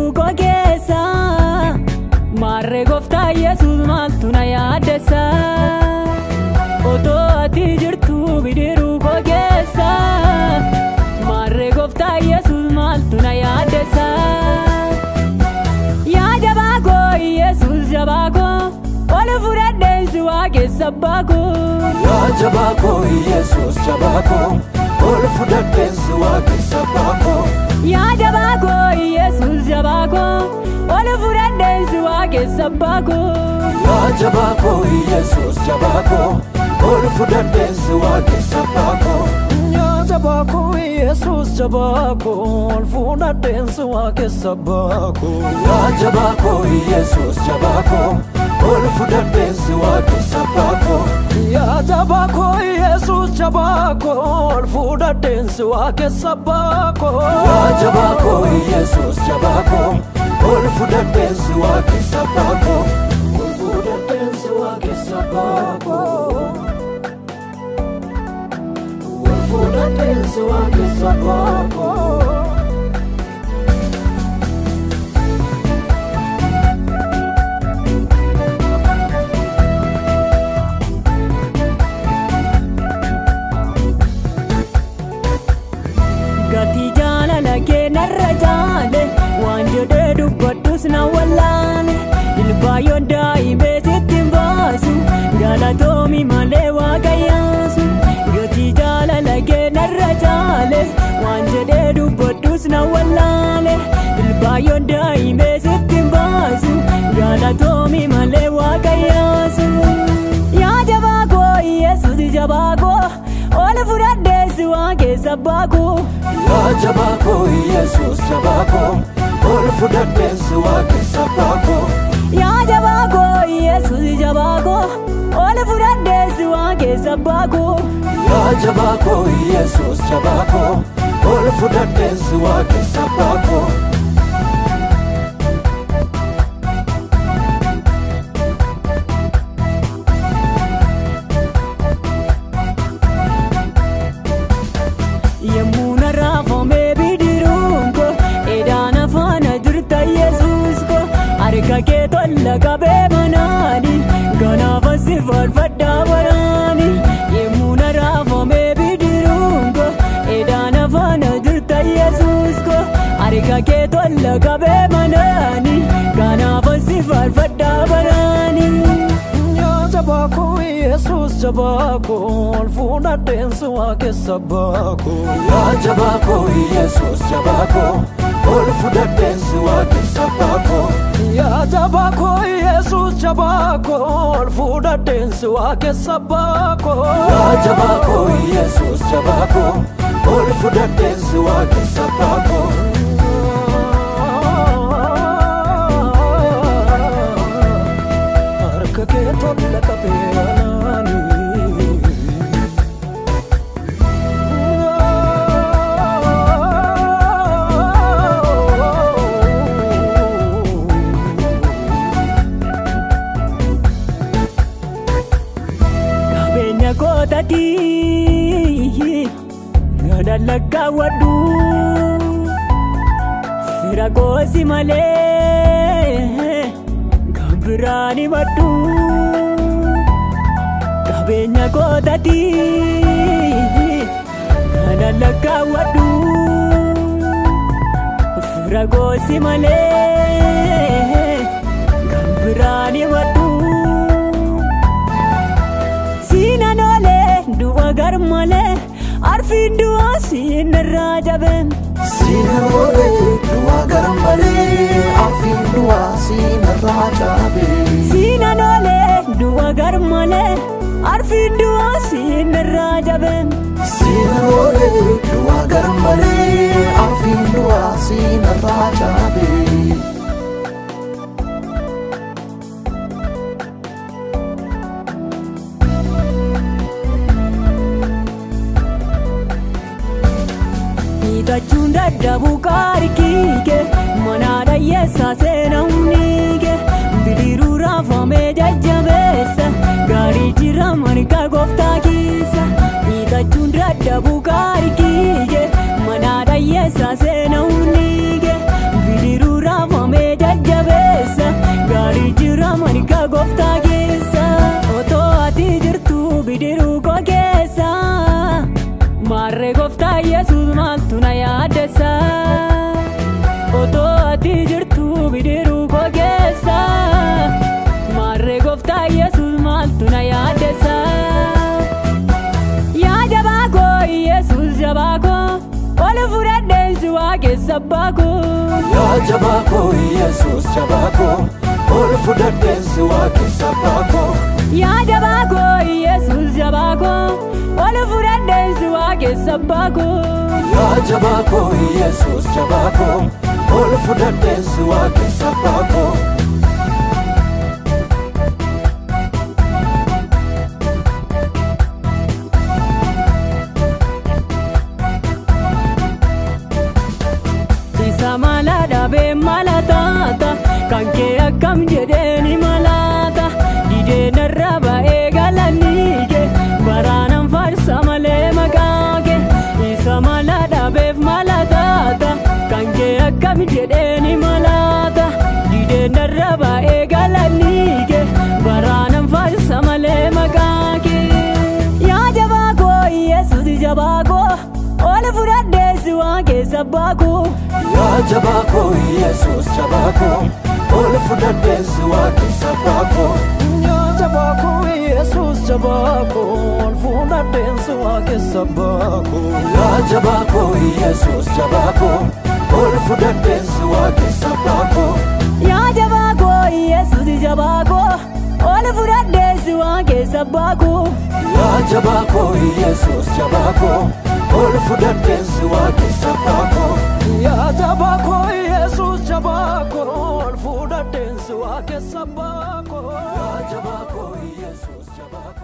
koo keessa maarree gooftaa yesus maaltu na yaaddessa otoo ati jirtu bidiruu koo keessa maarree gooftaa yesus maaltu na yaaddessa yaa jabaa koo yesus jabaa koo ol fudhadheensi waaqessa abbaa koo Yaa jabaa koo Yesuus jabaa koo ol fudhadheensi waaqessa abbaa koo. yaa jabaa koo yesus jabaa koo ol fudhadheensi waaqessa abbaa koo Yaa jabaa koo Yesuus jabaa koo ol fudhadheensi waaqessa abbaa koo. Yaa jabaa koo Yesuus jabaa koo ol fudhadheensi waaqessa abbaa koo. Yaa jabaa koo Yesuus jabaa koo ol fudhadheensi waaqessa abbaa koo. Yaa jabaa koo Yesuus jabaa koo ol fudhadheensi waaqessa abbaa koo. Yaa jabaa koo Yesuus jabaa koo ol fudhadheensi waaqessa abbaa koo. Ol fudhadheensi waaqessa abbaa koo. Ol fudhadheensi waaqessa abbaa koo. gatii jaalala kee narra jaale waan jedhee dubbadhus na wallaale ilbaayyoon daa'imee sitti hin baasu galatoomi malee waaqayyaasu gatii jaalala kee narra jaale waan jedhee dubbadhus na wallaale ilbaayyoon daa'imee sitti hin baasu galatoomi malee waaqayyaasu yaa jabaa koo yesus jabaa koo ol fudhadheessi waaqessa abbaa koo Yaa jabaa koo Yesuus jabaa koo ol fudhadheensi waaqessa abbaa koo. yaa jabaa koo yesus jabaa koo ol fudhadheessi waaqessa abbaa koo Yaa jabaa koo Yesuus jabaa koo ol fudhadheensi waaqessa abbaa koo. yemmuu na raafamee bidiruun koo edaan afaana jirta yesus koo harka kee tolla qabee manaani ganaafa si faarfadhaa baraani yemmuu na raafamee bidiruun koo edaan afaana jirta yesus koo harka kee tolla qabee manaani ganaafa si faarfadhaa baraani. Yaa jabaa koo Yesuus jabaa koo ol fudhadheensi waaqessa abbaa koo. Yaa jabaa koo Yesuus jabaa koo ol fudhadheensi waaqessa abbaa koo. Yaa jabaa koo Yesuus jabaa koo ol fudhadheensi waaqessa abbaa koo. Yaa jabaa koo Yesuus jabaa koo ol fudhadheensi waaqessa abbaa koo. Harka kee tolla qabee anaani. qabeenya kootatii gadallaggaawwadhu fira koosi malee kan biraan himadhu qabeenya kootatii gadallaggaawwadhu fira koosi malee kan biraan himadhu siinan oolee du'a garmalee arfiin du'a siinarraa jabeen Siinan oolee du'aa garmalee arfiin du'aa siinarraa caabee. siinan oolee du'a garmalee arfiin du'a siinarraa jabeen Siinan oolee du'aa garmalee arfiin du'aa siinarraa caabee. miidhachuun dadhabuu kaarikiike mana dhayyeessaa seenamniike bidiruu raafamee jajjabeessa gaarii jira marga gooftaa keessa miidhachuun dadhabuu kaarikiike mana dhayyeessaa seenamniike bidiruu raafamee keessa abbaa koo. Yaa jabaa koo Yesuus jabaa koo ol fudhadheen si waaqessa abbaa koo. Yaa jabaa koo Yesuus jabaa koo ol fudhadheen si waaqessa abbaa koo. Yaa jabaa koo Yesuus jabaa koo ol fudhadheen si waaqessa abbaa koo. Isa mala dhabee mala taata kan kee akkam jedhee ni malaata didee narra ba'ee galanii kee baraanan farsa malee maqaa kee isa mala dhabeef mala taata kan kee akkam jedhee ni malaata didee narra ba'ee galanii kee baraanan farsa malee maqaa kee yaa jabaa koo yesuus jabaa koo ol fudhadhee si waan keessa baakuu. Yaa jabaa koo Yesuus jabaa koo ol fudhadheen si waaqessa abbaa koo. Yaa jabaa koo Yesuus jabaa koo ol fudhadheen si waaqessa abbaa koo. Yaa jabaa koo Yesuus jabaa koo ol fudhadheen si waaqessa abbaa koo. Yaa jabaa koo Yesuus jabaa koo ol fudhadhee si waan keessa baakuu. Yaa jabaa koo Yesuus jabaa koo ol fudhadheen si waaqessa abbaa koo. Yaa jabaa koo Yesuus jabaa koo ol fudhadheen si waaqessa abbaa koo. Yaa jabaa koo Yesuus jabaa koo.